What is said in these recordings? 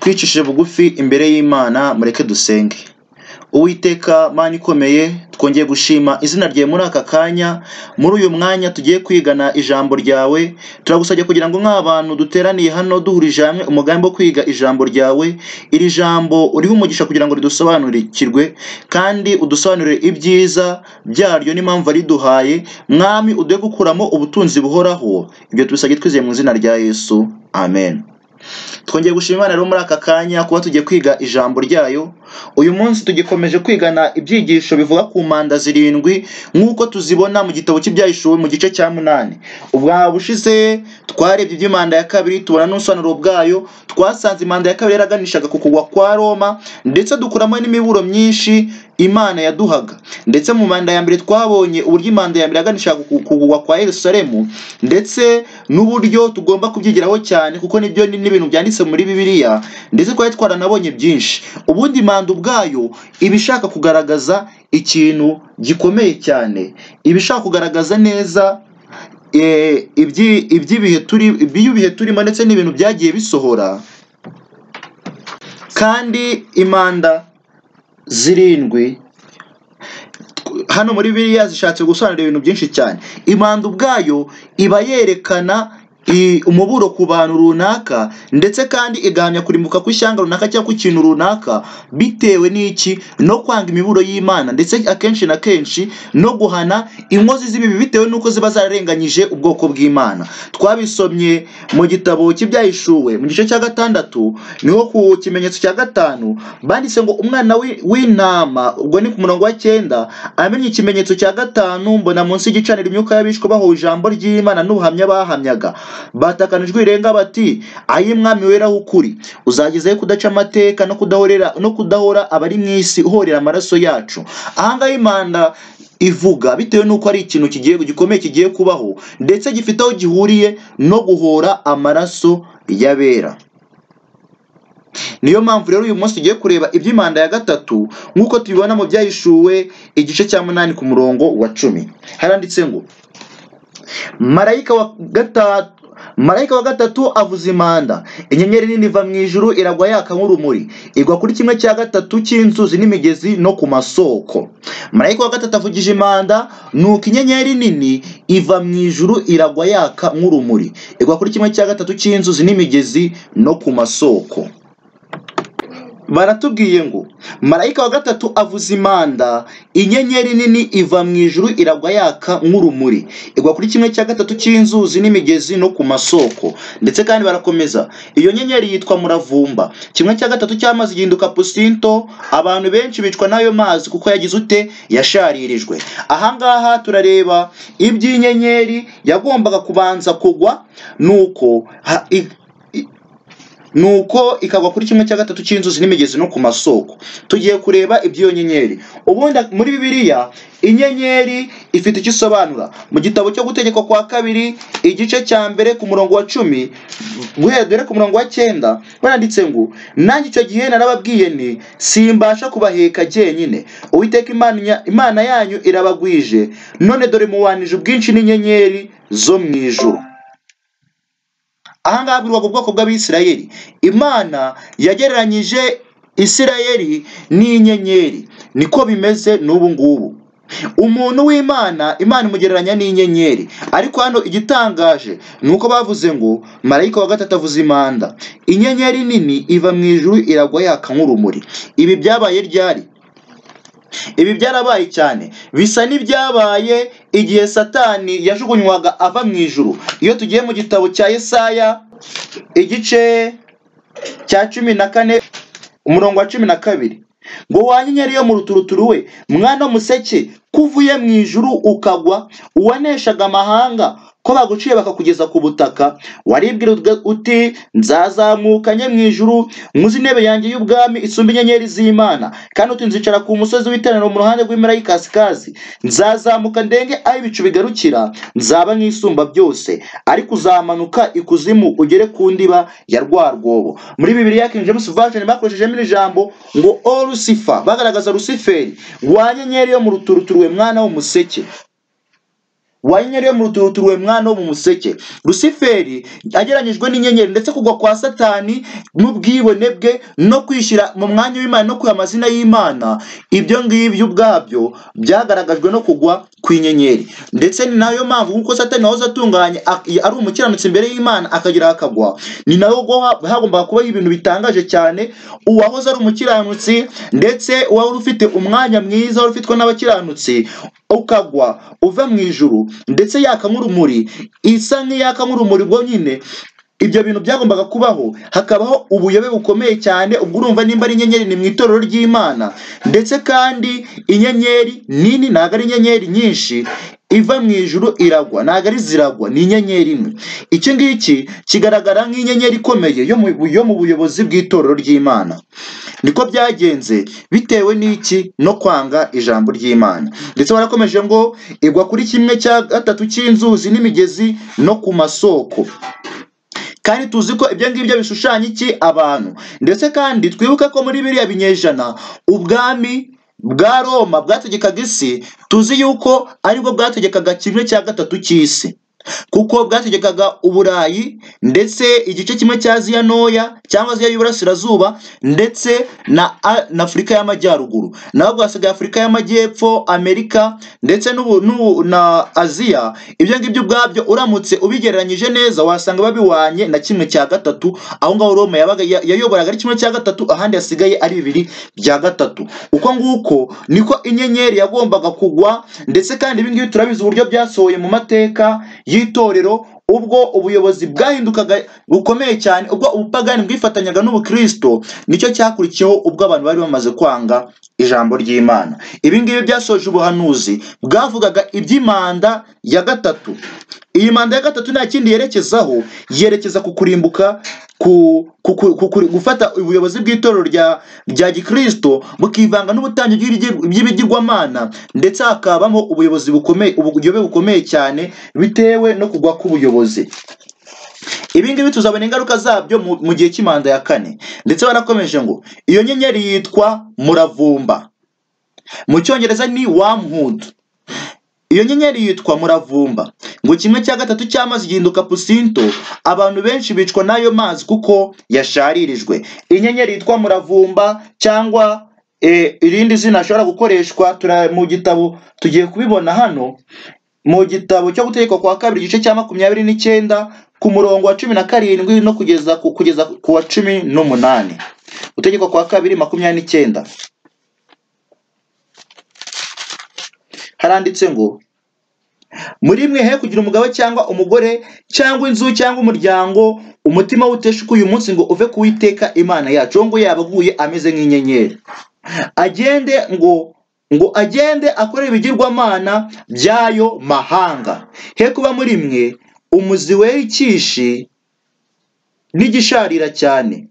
twicishije bugufi imbere y'Imana mureke dusenge uwiteka mana ikomeye twongeye gushima izina ryawe muri aka kanya muri uyu mwanya tugiye kwigana ijambo ryawe turagusabye kugira ngo nk'abantu duteraniye hano duhurije hamwe umugambi wo kwiga ijambo ryawe iri jambo urihe umugisha kugira ngo ridusobanurikirwe kandi udusobanurire ibyiza byaryo n'impamvu riduhaye mwami uduhe gukuramo ubutunzi buhoraho ibyo tubisabye twizeye mu izina rya yesu amen twongeye gushima imana rero muri aka kanya kuba tugiye kwiga ijambo ryayo uyu munsi tugikomeje kwigana ibyigisho bivuga ku manda zirindwi nk'uko tuzibona mu gitabo cy'ibyahishuwe mu gice cya munani ubwaba ushize twarebye iby'imanda ya kabiri tubona n'ubusobanuro bwayo twasanze imanda ya kabiri yaraganishaga ku kugwa kwa roma ndetse dukuramo n'imiburo myinshi imana yaduhaga ndetse mu manda ya mbere twabonye uburyo imanda ya mbere yaganishaga ku kugwa kwa yerusalemu ndetse n'uburyo tugomba kubyigiraho cyane kuko nibyo n'ibintu byanditse muri bibiliya ndetse twari twaranabonye byinshi ubundi imanda ubwayo iba ishaka kugaragaza ikintu gikomeye cyane iba ishaka kugaragaza neza iby'ibihe turi iby'ibihe turimo ndetse n'ibintu byagiye bisohora kandi imanda zirindwi hano muri biriya zishatse gusobanura ibintu byinshi cyane imanda ubwayo iba yerekana umuburo ku bantu runaka ndetse kandi igahamya kurimbuka kw'ishyanga runaka cyangwa kw'ikintu runaka bitewe n'iki no kwanga imiburo y'imana ndetse akenshi na kenshi no guhana inkozi z'ibibi bitewe n'uko ziba zararenganyije ubwoko bw'imana twabisomye mu gitabo cy'ibyahishuwe mu gice cya gatandatu niho ku kimenyetso cya gatanu banditse ngo umwana w'intama ubwo ni ku murongo wa cyenda amenye ikimenyetso cya gatanu mbona munsi y'igicaniro imyuka y'abishwe bahuye ijambo ry'imana n'ubuhamya bahamyaga batakana ijwi rirenga bati ay'umwami weraho ukuri uzagezeho kudaca amateka no kudahorera no kudahora abari mu isi uhorera amaraso yacu ahangaha imanda ivuga bitewe n'uko ari ikintu kigiye gikomeye kigiye kubaho ndetse gifite aho gihuriye no guhora amaraso y'abera niyo mpamvu rero uyu munsi tugiye kureba iby'imanda ya gatatu nk'uko tubibona mu byahishuwe igice cya munani ku murongo wa cumi haranditse ngo marayika wa gatatu marayika wa gatatu avuza imanda inyenyeri nini iva mu ijuru iragwa yaka nk'urumuri igwa kuri kimwe cya gatatu cy'inzuzi n'imigezi no ku masoko marayika wa gatatu avugije imanda nuko inyenyeri nini iva mu ijuru iragwa yaka nk'urumuri igwa kuri kimwe cya gatatu cy'inzuzi n'imigezi no ku masoko baratubwiye ngo marayika wa gatatu avuza imanda inyenyeri nini iva mu ijuru iragwa yaka nk'urumuri igwa kuri kimwe cya gatatu cy'inzuzi n'imigezi no ku masoko ndetse kandi barakomeza iyo nyenyeri yitwa muravumba kimwe cya gatatu cy'amazi gihinduka pusinto abantu benshi bicwa n'ayo mazi kuko yagize ute yasharirijwe ahangaha turareba iby'inyenyeri yagombaga kubanza kugwa nuko nuko ikagwa kuri kimwe cya gatatu cy'inzuzi n'imigezi no ku masoko tugiye kureba iby'iyo nyenyeri ubundi muri bibiliya inyenyeri ifite icyo isobanura mu gitabo cyo gutegekwa kwa kabiri igice cya mbere ku murongo wa cumi guhera dore ku murongo wa cyenda baranditse ngo nanjye icyo gihe narababwiye ni simbasha kubaheka jyenyine uwiteka imana yanyu irabagwije none dore mubanije ubwinshi n'inyenyeri zo mu ijuru ahangaha habwirwaga ubwoko bw'abisirayeli imana yagereranyije isirayeli n'inyenyeri niko bimeze n'ubu ngubu umuntu w'imana imana imugereranya n'inyenyeri ariko hano igitangaje ni uko bavuze ngo marayika wa gatatu avuze imanda inyenyeri nini iva mu ijuru iragwa yaka nk'urumuri ibi byabaye ryari ibi byarabaye cyane bisa n'ibyabaye igihe satani yajugunywaga ava mu ijuru iyo tugiye mu gitabo cya Yesaya igice cya cumi na kane umurongo wa cumi na kabiri ngo wanyenyeri yo mu ruturuturu we mwana w'umuseke ko uvuye mu ijuru ukagwa uwaneshaga amahanga ko baguciye bakakugeza ku butaka waribwira uti nzazamukanye mu ijuru nkuzi intebe yanjye y'ubwami isumba inyenyeri z'imana kandi uti nzicara ku musozi w'iteraniro mu ruhande rw'impera y'ikasikazi nzazamuka ndenge aho ibicu bigarukira nzaba nk'isumba byose ariko uzamanuka ikuzimu ugere ku ndiba ya rwa rwobo muri bibiliya king james version bakoreshejemo iri jambo ngo o rusifa bagaragaza rusiferi wa nyenyeri yo mu ruturuturu we mwana w'umuseke wanyuriwe mu ruturuturwe mwana wo mu museke rusiferi ageranyijwe n'inyenyeri ndetse kugwa kwa satani n'ubwibone bwe no kwishyira mu mwanya w'imana no kuya amazina y'imana ibyo ngibyo ubwabyo byagaragajwe no kugwa kw'inyenyeri ndetse ni nayo mpamvu kuko satani wahoze atunganye ak- ari umukiranutsi imbere y'imana akagera akagwa ni nayo ubwo ha- hagombaga kubaho ibintu bitangaje cyane uwahoze ari umukiranutsi ndetse wari ufite umwanya mwiza wari ufitwe n'abakiranutsi ukagwa uva mu ijuru ndetse yaka nk'urumuri isa nk'iyaka nk'urumuri ubwo nyine ibyo bintu byagombaga kubaho hakabaho ubuyobe bukomeye cyane ubwo urumva nimba ari inyenyeri ni mu itorero ry'imana ndetse kandi inyenyeri nini ntabwo ari inyenyeri nyinshi iva mu ijuru iragwa ntabwo ari ziragwa ni inyenyeri imwe iki ngiki kigaragara nk'inyenyeri ikomeye yo mu yo mu buyobozi bw'itorero ry'imana niko byagenze bitewe n'iki no kwanga ijambo ry'imana ndetse warakomeje ngo igwa kuri kimwe cya gatatu cy'inzuzi n'imigezi no ku masoko kandi tuzi ko ibyo ngibyo bishushanya iki abantu ndetse kandi twibuke ko muri biriya binyejana ubwami bwa roma bwategekaga isi tuzi yuko aribwo bwategekaga kimwe cya gatatu cy'isi kuko bwategekaga uburayi ndetse igice kimwe cya aziya ntoya cyangwa aziya y'iburasirazuba ndetse na, A- na afurika y'amajyaruguru naho bwasigaye afurika y'amajyepfo amerika ndetse n'ubu- n'ubu- na aziya ibyo ngibyo ubwabyo uramutse ubigereranyije neza wasanga babiwanye na kimwe cya gatatu aho ngaho roma yabaga ya- yayoboraga ari kimwe cya gatatu ahandi hasigaye ari bibiri bya gatatu uko nguko niko inyenyeri yagombaga kugwa ndetse kandi ibi ngibi turabizi uburyo byasohoye mu mateka y'itorero ubwo ubuyobozi bwahindukaga bukomeye cyane ubwo ubupagani bwifatanyaga n'ubukristo nicyo cyakurikiyeho ubwo abantu bari bamaze kwanga ijambo ry'imana ibi ngibi byasoje ubuhanuzi bwavugaga iby'imanda ya gatatu iyi manda ya gatatu nta kindi yerekezaho yerekeza ku kurimbuka ku, ku, ku, ku, ku gufata ubuyobozi bw'itorero rya, rya gikristo bukivanga n'ubutangiro bw'ibigi- bw'ibigirwamana ndetse hakabamo ubuyobozi bukomeye ubuyobe bukomeye cyane bitewe no kugwa k'ubuyobozi ibi ngibi tuzabona ingaruka zabyo mu, mu gihe cy'imanda ya kane ndetse barakomeje ngo iyo nyenyeri yitwa muravumba mu cyongereza ni wormwood iyo nyenyeri yitwa muravumba ngo kimwe cya gatatu cy'amazi gihinduka pusinto abantu benshi bicwa n'ayo mazi kuko yasharirijwe iyi nyenyeri yitwa muravumba cyangwa eh, irindi zina ashobora gukoreshwa tura- mu gitabo tugiye kubibona hano mu gitabo cyo gutegekwa kwa kabiri igice cya makumyabiri n'icyenda ku murongo wa cumi na karindwi no kugeza ku, kugeza ku wa cumi n'umunani gutegekwa kwa kabiri makumyabiri n'icyenda haranditse ngo muri mwe he kugira umugabo cyangwa umugore cyangwa inzu cyangwa umuryango umutima w'uteshuka uyu munsi ngo uve kuwiteka imana yacu uwo nguwo yaba aguye ameze nk'inyenyeri agende ngo ngo agende akore ibigirwamana by'ayo mahanga he kuba muri mwe umuzi wera ikishi n'igisharira cyane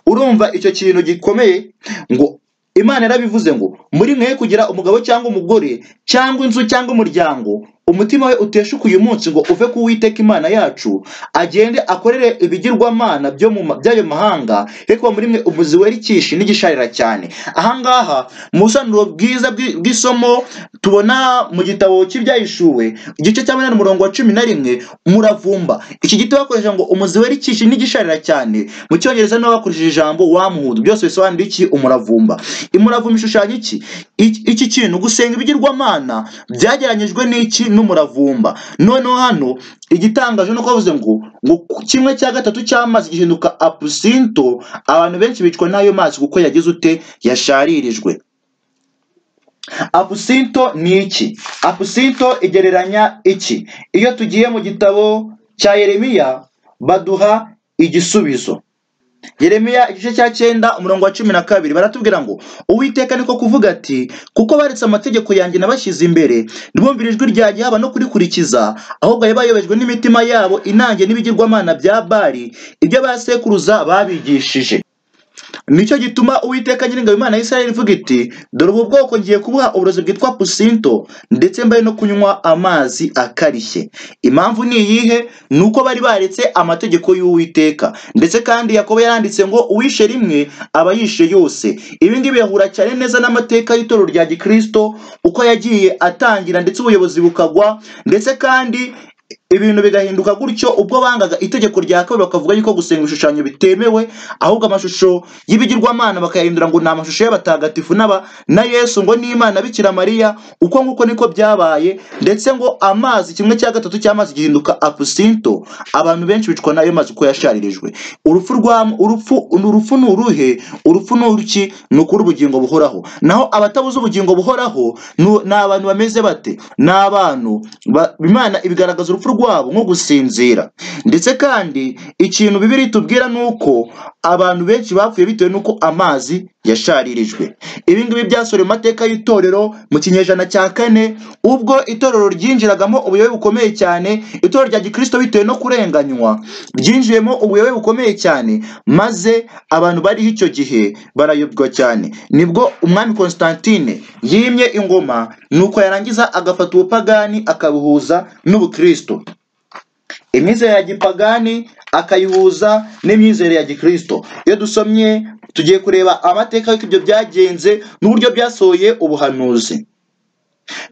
urumva icyo kintu gikomeye ngo imana yarabivuze ngo muri mwe kugira umugabo cyangwa umugore cyangwa inzu cyangwa umuryango umutima we uteshuka uyu munsi ngo uve ku witeka imana yacu agende akorere ibigirwamana byo mu ma- by'ayo mahanga ariko muri mwe umuzi wera ikishi n'igisharira cyane ahangaha mu busobanuro bwiza bw'i- bw'isomo tubona mu gitabo cy'ibyahishuwe igice cya munani umurongo wa cumi na rimwe umuravumba iki giti bakoresha ngo umuzi wera ikishi n'igisharira cyane mu cyongereza niho bakoresheje ijambo wamuhudu byose bisobanura iki umuravumba imuravumba ishushanya iki Iki- iki kintu gusenga ibigirwamana byageranyijwe n'iki n'umuravumba noneho hano igitangaje ni uko bavuze ngo ngo kimwe cya gatatu cy'amazi gihinduka apusinto abantu benshi bicwa n'ayo mazi kuko yagize ute yasharirijwe apusinto ni iki apusinto igereranya iki iyo tugiye mu gitabo cya yeremiya baduha igisubizo yeremiya igice cya cyenda umurongo wa cumi na kabiri baratubwira ngo uwiteka niko kuvuga ati kuko baretse amategeko yanjye nabashyize imbere ntibumvire ijwi ryanjye haba no kurikurikiza ahubwo bari bayobejwe n'imitima yabo inange n'ibigirwamana bya bari ibyo ba sekuruza babigishije nicyo gituma uwiteka nyiringabo imana y'isirayeli ivuga iti dore ubu bwoko ngiye kubuha uburozi bwitwa pusinto ndetse mbari no kunywa amazi akarishye impamvu ni iyihe ni uko bari baretse amategeko y'uwiteka ndetse kandi yakobo yaranditse ngo uwishe rimwe aba yishe yose ibi ngibi bihura cyane neza n'amateka y'itorero rya gikristo uko yagiye atangira ndetse ubuyobozi bukagwa ndetse kandi ibintu bigahinduka gutyo ubwo bangaga itegeko rya kabiri bakavuga yuko gusenga ibishushanyo bitemewe ahubwo amashusho y'ibigirwamana bakayahindura ngo ni amashusho y'abatagatifu n'aba na yesu ngo ni imana bikira mariya uko nguko niko byabaye ndetse ngo amazi kimwe cya gatatu cy'amazi gihinduka apusinto abantu benshi bicwa n'ayo mazi uko yasharirijwe urupfu rwa urupfu urupfu ni uruhe urupfu ni uruki ni ukuri ubugingo buhoraho naho abatabuze ubugingo buhoraho ni ni abantu bameze bate ni abantu ba- imana ibigaragaza urupfu rwabo nko gusinzira ndetse kandi ikintu bibiri itubwira ni uko abantu benshi bapfuye bitewe n'uko amazi yasharirijwe ibi ngibi byasorewe mu mateka y'itorero mu kinyejana cya kane ubwo itorero ryinjiragamo ubuyobe bukomeye cyane itorero rya gikristo bitewe no kurenganywa ryinjiyemo ubuyobe bukomeye cyane maze abantu bariho icyo gihe barayobwa cyane nibwo umwami constantine yimye ingoma nuko yarangiza agafata ubupagani akabuhuza n'ubukristo imyizerere ya gipagani akayihuza n'imyizerere ya gikristo iyo dusomye tugiye kureba amateka y'uko ibyo byagenze n'uburyo byasohoye ubuhanuzi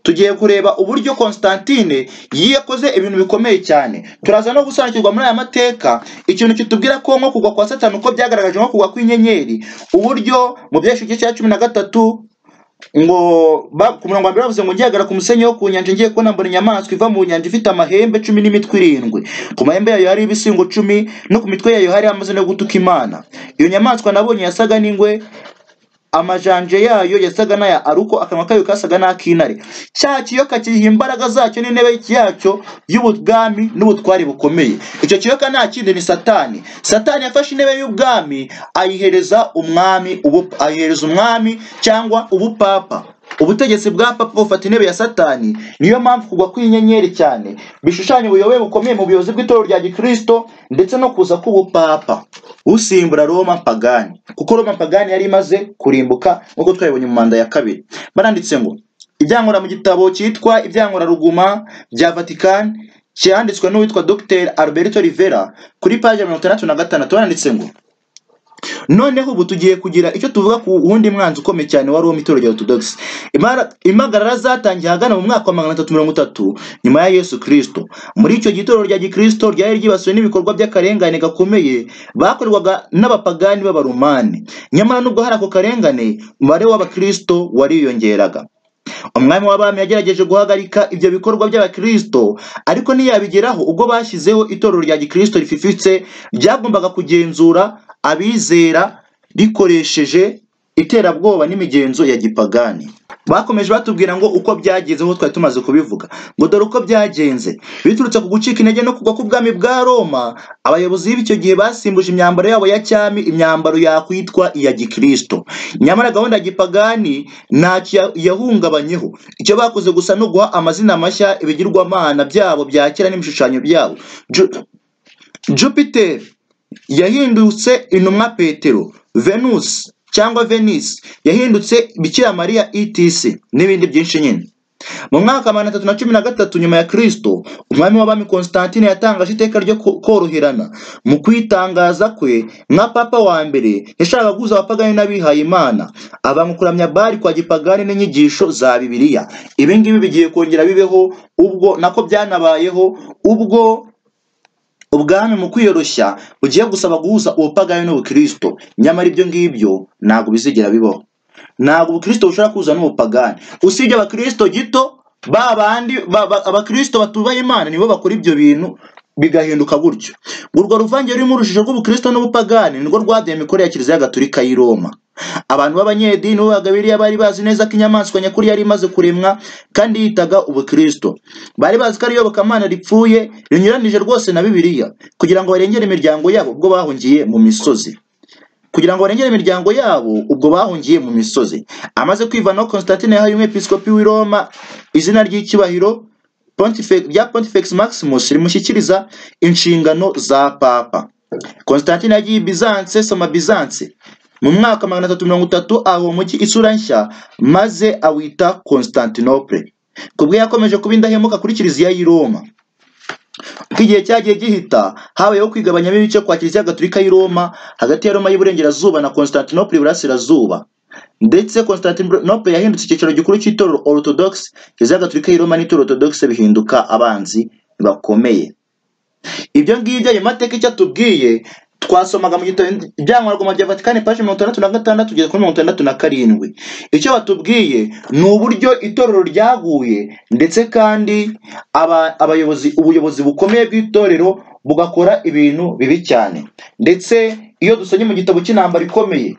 tugiye kureba uburyo Constantine yakoze ibintu bikomeye cyane turaza no gusobanukirwa muri aya mateka ikintu kitubwira ko nko kugwa kwa satani uko byagaragaje nko kugwa kw'inyenyeri uburyo mu byesho igice cya cumi na gatatu ngo ba- ku murongo wa mbere bavuze ngo ngihagara ku musenyi wo ku nyanja ngiye kubona mbona inyamaswa iva mu nyanja ifite amahembe cumi n'imitwe irindwi ku mahembe yayo hari ibisingo cumi no ku mitwe yayo hari amazina yo gutuka imana iyo nyamaswa nabonye yasaga n'ingwe amajanje yayo yasaga n'aya aruko akanwa kayo kasaga n'ak'intare cya kiyoka kiyiha imbaraga zacyo n'intebe yacyo y'ubwami n'ubutware bukomeye icyo kiyoka nta kindi ni satani satani yafashe intebe y'ubwami ayihereza umwami ubu- ayihereza umwami cyangwa ubupapa ubutegetsi bwa papa bufata intebe ya satani niyo mpamvu kugwa kw'inyenyeri cyane bishushanya ubuyobe bukomeye mu buyobozi bw'itorero rya gikristo ndetse no kuza k'ubupapa usimbura roma pagani kuko roma pagani yari imaze kurimbuka nk'uko twabibonye mu manda ya kabiri baranditse ngo ibyankora mu gitabo cyitwa ibyankora ruguma bya vatikani cyanditswe n'uwitwa dr alberto rivera kuri paji mirongo itandatu na gatandatu baranditse ngo noneho ubu tugiye kugira icyo tuvuga ku wundi mwanzi ukomeye cyane wa Roma itorero rya Orthodox Imara- impagarara zatangiye ahagana mu mwaka wa magana atatu mirongo itatu nyuma ya Yesu Kristo muri icyo gihe itorero rya gikristo ryari ryibasiwe n'ibikorwa by'akarengane gakomeye bakorwaga n'abapagani b'abarumani nyamara nubwo hari ako karengane umubare w'abakristo wariyongeraga umwami w'abami yagerageje guhagarika ibyo bikorwa by'abakristo ariko ntiyabigeraho ubwo bashyizeho itorero rya gikristo rififitse ryagombaga kugenzura abizera rikoresheje iterabwoba n'imigenzo ya gipagani bakomeje batubwira ngo uko byagenze nk'uko twari tumaze kubivuga ngo dore uko byagenze biturutse ku gucika intege no kugwa k'ubwami bwa roma abayobozi b'icyo gihe basimbuje imyambaro yabo ya cyami imyambaro yakwitwa iya gikristo nyamara gahunda ya gipagani ntacyo ya- yahungabanyeho icyo bakoze gusa no guha amazina mashya ibigirwamana byabo bya kera n'ibishushanyo byabo Ju- jupiter yahindutse intumwa petero venus cyangwa venisi yahindutse bikira mariya etc n'ibindi byinshi nyine mu mwaka wa magana atatu na cumi na gatatu nyuma ya kristo umwami w'abami constantine yatangaje iteka ryo ko- koroherana mu kwitangaza kwe nka papa wa mbere yashakaga guhuza abapagani n'abihaye imana abanga kuramya bari kwa gipagani n'inyigisho za bibiliya ibi ngibi bigiye kongera bibeho ubwo nako byanabayeho ubwo ubwami mu kwiyoroshya bugiye gusaba guhuza ubupagani n'ubukristo nyamara ibyo ngibyo ntabwo bizigera bibaho ntabwo ubukristo bushobora kuza n'ubupagani usibye abakristo gito ba bandi ba- ba- abakristo batubaha imana nibo bakora ibyo bintu bigahinduka gutyo urwo ruvange rurimo urujijo rw'ubukristo n'ubupagani nirwo rwadeye imikorere ya kiliziya gatolika y'i roma abantu b'abanyedini b'abagabiriya bari bazi neza ko inyamaswa nyakuri yari imaze kuremwa kandi yitaga ubukristo bari bazi ko ari iyobokamana ripfuye rinyuranije rwose na bibiliya kugira ngo barengere imiryango yabo ubwo bahungiye mu misozi kugira ngo barengere imiryango yabo ubwo bahungiye mu misozi amaze kwivanaho constantine yahaye umwepiskopi w'i roma izina ry'icyubahiro Pontife- rya pontifex maximus rimushyikiriza inshingano za papa constantine yagiye i bizanse soma bizanse mu mwaka magana atatu mirongo itatu aha umujyi isura nshya maze awita constantinople kubwo yakomeje kuba indahemuka kuri kiliziya y'i roma uko igihe cyagiye gihita habayeho kwigabanyamo ibice kwa kiliziya gatolika y'i roma hagati ya roma y'iburengerazuba na constantinople iburasirazuba ndetse constantinople yahindutse icyicaro gikuru cy'itorero orthodox kiliziya gatolika y'i roma n'itorero orthodox bihinduka abanzi bakomeye ibyo ngibyo ayo mateka icyo atubwiye twasomaga mu gitabo ibyangombwa bya vatikani paji mirongo itandatu na gatandatu kugeza kuri mirongo itandatu na karindwi icyo batubwiye ni uburyo itorero ryaguye ndetse kandi aba- abayobozi ubuyobozi bukomeye bw'itorero bugakora ibintu bibi cyane ndetse iyo dusomye mu gitabo cy'intambara ikomeye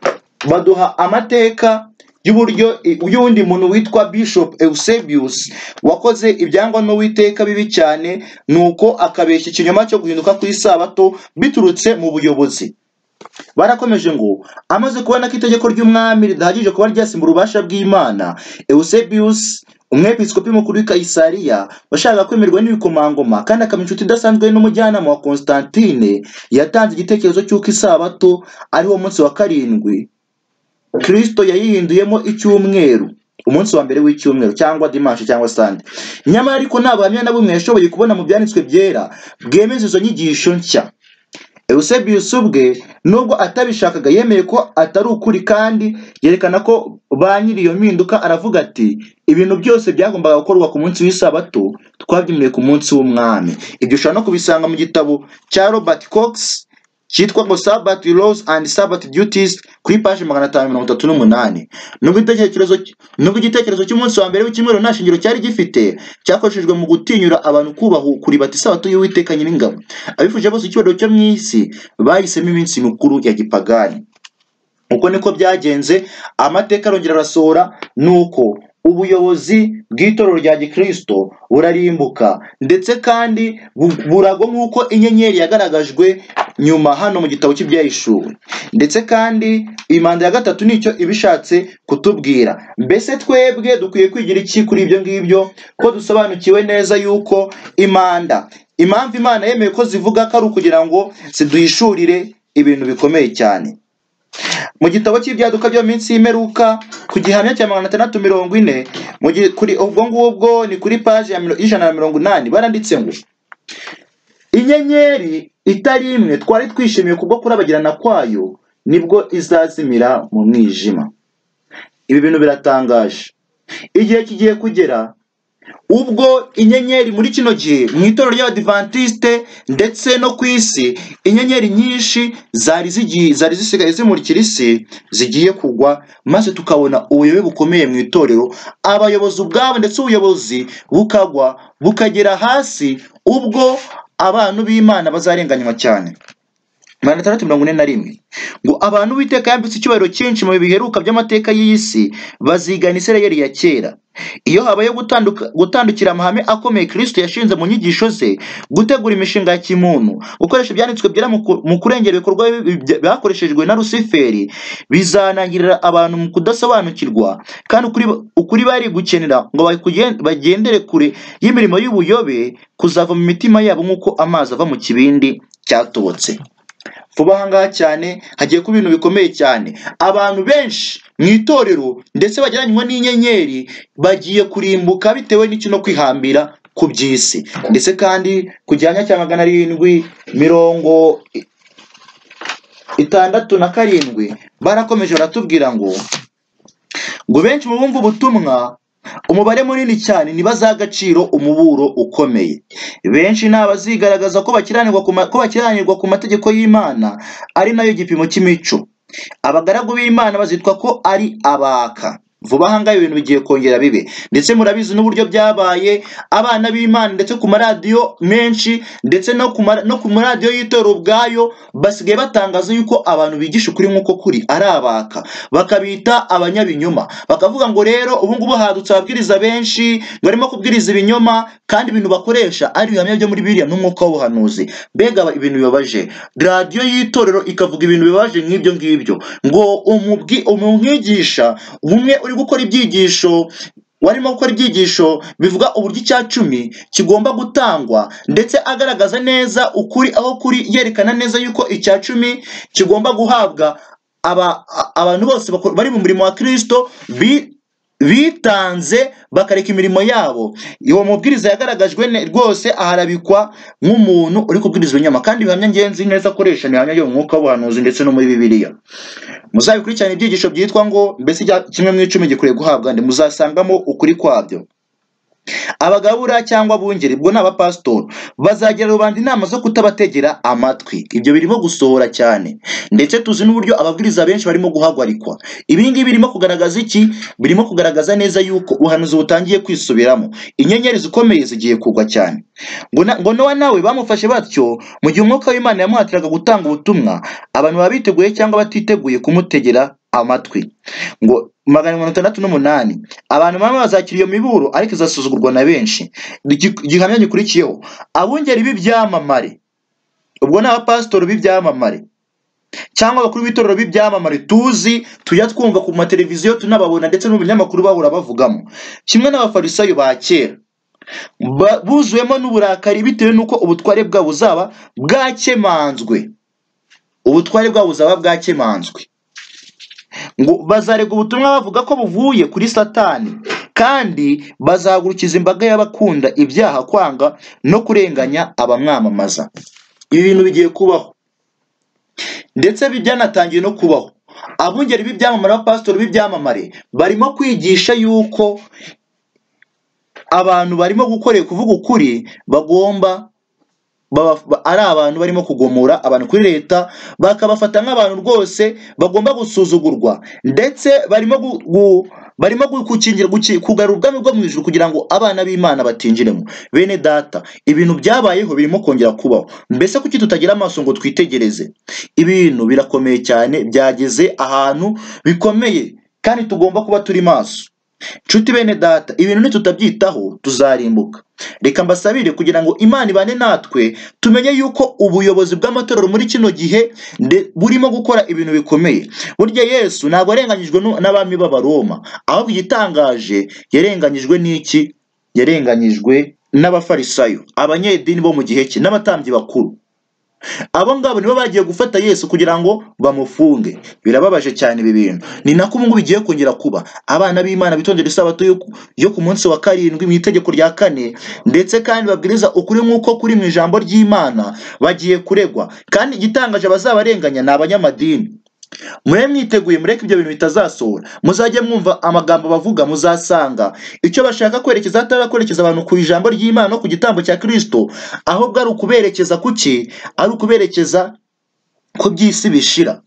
baduha amateka y'uburyo y'undi muntu witwa bishop eusebius wakoze ibyangwa n'uwiteka bibi cyane nuko akabeshya ikinyoma cyo guhinduka ku isabato biturutse mu buyobozi barakomeje ngo amaze kubona ko itegeko ry'umwami ridahagije kuba ryasimbura ububasha bw'imana eusebius umwepiskopi mukuru w'i kayisariya washakaga kwemerwa n'ibikomangoma kandi akaba inshuti idasanzwe n'umujyanama wa constantine yatanze igitekerezo cy'uko isabato ari wo munsi wa karindwi kirisito yayihinduyemo icyumweru umunsi wa mbere w'icyumweru cyangwa dimanshi cyangwa sande nyamara ariko nta buhamya na bumwe yashoboye kubona mu byanditswe byera bwemeza izo nyigisho nshya eusebius ubwe nubwo atabishakaga yemeye ko atari ukuri kandi yerekana ko ba nyiri iyo mpinduka aravuga ati ibintu byose byagombaga gukorwa ku munsi w'isabato twabyimuriye ku munsi w'umwami ibyo ushobora no kubisanga mu gitabo cya robert cox cyitwa ngo Sabbath Laws and Sabbath Duties kuri page magana atanu mirongo itatu n'umunani nubwo igitekerezo nubwo igitekerezo cy'umunsi wa mbere w'icyumweru nta shingiro cyari gifite cyakoreshejwe mu gutinyura abantu kubaha kuribata isabato y'uwiteka nyiringabo abifuje bose icyubahiro cyo mu isi bahisemo iminsi mikuru ya gipagani uko niko byagenze amateka arongera arasohora nuko ubuyobozi bw'itorero rya gikristo burarimbuka ndetse kandi bu- buragwa nk'uko inyenyeri yagaragajwe nyuma hano mu gitabo cy'ibyahishuwe ndetse kandi imanda ya gatatu nicyo ibishatse kutubwira mbese twebwe dukwiye kwigira iki kuri ibyo ngibyo ko dusobanukiwe neza yuko imanda impamvu imana yemeye ko zivuga ko ari ukugira ngo ziduhishurire ibintu bikomeye cyane mu gitabo cy'ibyaduka byo mu minsi y'imperuka ku gihamya cya magana atandatu mirongo ine mu gihe kuri ubwo ngubwo ni kuri paji ya miro- y'ijana na mirongo inani baranditse ngo inyenyeri itari imwe twari twishimiye kubwo kurabagirana kwayo nibwo izazimira mu mwijima ibi bintu biratangaje igihe kigiye kugera ubwo inyenyeri muri kino gihe mu itorero ry'abadivantisite ndetse no ku isi inyenyeri nyinshi zari zigiye zari zisigaye zimurikira isi zigiye kugwa maze tukabona ubuyobe bukomeye mu itorero abayobozi ubwabo ndetse ubuyobozi bukagwa bukagera hasi ubwo abantu b'imana bazarenganywa cyane magana atandatu mirongo ine na rimwe ngo abantu b'iteka yambitse icyubahiro cyinshi mu bihe biheruka by'amateka y'iyi si bazigana isirayeli ya kera iyo habaye gutanduka- gutandukira amahame akomeye kristo yashinze mu nyigisho ze gutegura imishinga ya kimuntu gukoresha ibyanditswe byera mu ku- mu kurengera ibikorwa bibi bya- byakoreshejwe na rusiferi bizanangirira abantu mu kudasobanukirwa kandi ukuri, ukuri bari gukenera ngo bakugen- bagendere kure y'imirimo y'ubuyobe kuzava mu mitima yabo nk'uko amazi ava mu kibindi cyatobotse vuba aha ngaha cyane hagiye kuba ibintu bikomeye cyane abantu benshi mu itorero ndetse bajyananywe n'inyenyeri bagiye kurimbuka bitewe n'icyo no kwihambira ku by'isi ndetse kandi ku gihamya cya magana arindwi mirongo i- itandatu na karindwi barakomeje baratubwira ngo ngo benshi mu bumva ubutumwa umubare munini cyane ntibazaha agaciro umuburo ukomeye benshi ni abazigaragaza ko bakiranirwa ku ma- ko bakiranirwa ku mategeko y'imana ari nayo gipimo cy'imico abagaragu b'imana bazitwa ko ari abaka vuba aha ngaha ibintu bigiye kongera bibe ndetse murabizi n'uburyo byabaye abana b'imana ndetse ku maradiyo menshi ndetse no ku mara- no ku maradiyo y'itorero ubwayo basigaye batangaza yuko abantu bigisha ukuri nk'uko kuri ari abaka bakabita abanyabinyoma bakavuga ngo rero ubu ngubu hadutse ababwiriza benshi barimo kubwiriza ibinyoma kandi ibintu bakoresha ari ibihamya byo muri biriya n'umwuka w'ubuhanuzi mbega aba- ibintu bibabaje radiyo y'itorero ikavuga ibintu bibabaje nk'ibyo ngibyo ngo umubwi- umwigisha umwe uri gukora ibyigisho warimo gukora ibyigisho bivuga uburyo icya cumi kigomba gutangwa ndetse agaragaza neza ukuri aho kuri yerekana neza yuko icya cumi kigomba guhabwa aba- a- abantu bose bako- bari mu murimo wa kirisito bi- bitanze bakareka imirimo yabo uwo mubwiriza yagaragajwe ne- rwose aharabikwa nk'umuntu uri kubwiriza ibinyoma kandi ibihamya ngenzi neza akoresha ni ibihamya byo mu mwuka w'ubuhanuzi ndetse no muri bibiliya muzabikurikirane ibyigisho byitwa ngo mbese icya- kimwe mu icumi gikwiriye guhabwa ndi muzasangamo ukuri kwabyo abagabura cyangwa abungeri ubwo ni abapasitori bazagira rubanda inama zo kutabategera amatwi ibyo birimo gusohora cyane ndetse tuzi n'uburyo ababwiriza benshi barimo guhagarikwa ibi ngibi birimo kugaragaza iki birimo kugaragaza neza yuko ubuhanuzi butangiye kwisubiramo inyenyeri zikomeye zigiye kugwa cyane ngo na- ngo nowa nawe bamufashe batyo mu gihe umwuka w'imana yamuhatiraga gutanga ubutumwa abantu baba biteguye cyangwa batiteguye kumutegera amatwi ngo magana mirongo itandatu n'umunani abantu bamwe bazakira iyo miburo ariko izasuzugurwa na benshi Igi- igihamya gikurikiyeho abungeri b'ibyamamare ubwo ni abapasitori b'ibyamamare cyangwa abakuru b'itorero b'ibyamamare tuzi tujya twumva ku mateleviziyo tunababona ndetse no mu binyamakuru bahora bavugamo kimwe n'abafarisayo ba kera Ba- buzuwemo n'uburakari bitewe n'uko ubutware bwabo buzaba bwakemanzwe ubutware bwabo buzaba bwakemanzwe ngo bazarega ubutumwa bavuga ko buvuye kuri satani kandi bazahagurukiza imbaga y'abakunda ibyaha kwanga no kurenganya abamwamamaza ibi bintu bigiye kubaho ndetse bi- byanatangiye no kubaho abungeri b'ibyamamare abapasitori b'ibyamamare barimo kwigisha yuko abantu barimo gukorera kuvuga ukuri bagomba baba- ba- ari abantu barimo kugomora abantu kuri leta bakabafata nk'abantu rwose bagomba gusuzugurwa ndetse barimo gu, gu, barimo gu- gukingira guki- kugarura ubwami bwo mu ijuru kugira ngo abana b'imana batinjiremo bene data ibintu byabayeho birimo kongera kubaho mbese kuki tutagira amaso ngo twitegereze ibintu birakomeye cyane byageze ahantu bikomeye kandi tugomba kuba turi maso Nshuti bene data, ibintu nitutabyitaho tuzarimbuka. Reka mbasabire kugira ngo Imana ibane natwe, tumenye yuko ubuyobozi bw'amatorero muri kino gihe nde- burimo gukora ibintu bikomeye. Burya Yesu ntabwo yarenganyijwe nu- n'abami b'Abaroma, ahubwo igitangaje yarenganyijwe n'iki? Yarenganyijwe n'abafarisayo, abanyedini bo mu gihe cye, n'abatambyi bakuru abo ngabo nibo bagiye gufata yesu kugira ngo bamufunge birababaje cyane ibi bintu ni nako ubungubu bigiye kongera kuba abana b'imana bitondera isabato yo ku- yo ku munsi wa karindwi mu itegeko rya kane ndetse kandi babwiriza ukuri nk'uko kuri mu ijambo ry'imana bagiye kuregwa kandi igitangaje abazabarenganya ni abanyamadini mube mwiteguye mureke ibyo bintu bitazasohora muzajye mwumva amagambo bavuga muzasanga icyo bashaka kwerekeza atari kwerekeza abantu ku ijambo ry'imana no ku gitambo cya kirisito ahubwo ari ukuberekeza kuki ari ukuberekeza ko by'isi bishira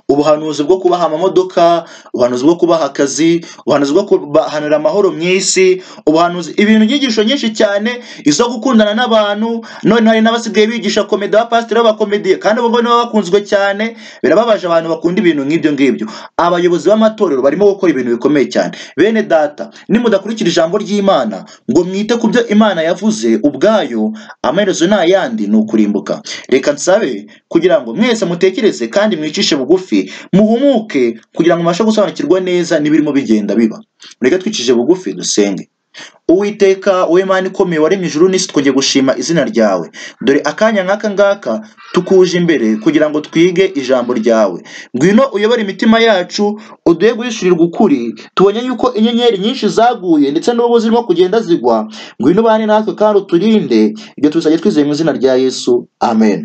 ubuhanuzi bwo kubaha amamodoka ubuhanuzi bwo kubaha akazi ubuhanuzi bwo kubahanura amahoro mu isi ubuhanuzi ibintu byigisho nyinshi cyane izo gukundana n'abantu none hari n'abasigaye bigisha komedi abapasiteri b'abakomediye kandi abo ngabo nibo bakunzwe cyane birababaje abantu bakunda ibintu nk'ibyo ngibyo abayobozi b'amatorero barimo gukora ibintu bikomeye cyane bene data nimudakurikira ijambo ry'imana ngo mwite ku byo imana yavuze ubwayo amaherezo ni ayandi ni ukurimbuka reka nsabe kugira ngo mwese mutekereze kandi mwicishe bugufi muhumuke kugira ngo mubashe gusobanukirwa neza n'ibirimo bigenda biba mureke twicishije bugufi dusenge uwiteka wowe mana ikomeye waremye ijuru n'isi twongeye gushima izina ryawe dore akanya nk'aka ngaka tukuje imbere kugira ngo twige ijambo ryawe ngwino uyobore imitima yacu uduhe guhishurirwa ukuri tubonye yuko inyenyeri nyinshi zaguye ndetse n'ubu zirimo kugenda zigwa ngwino ubane natwe kandi uturinde ibyo tuzajya twizeye mu izina rya yesu amen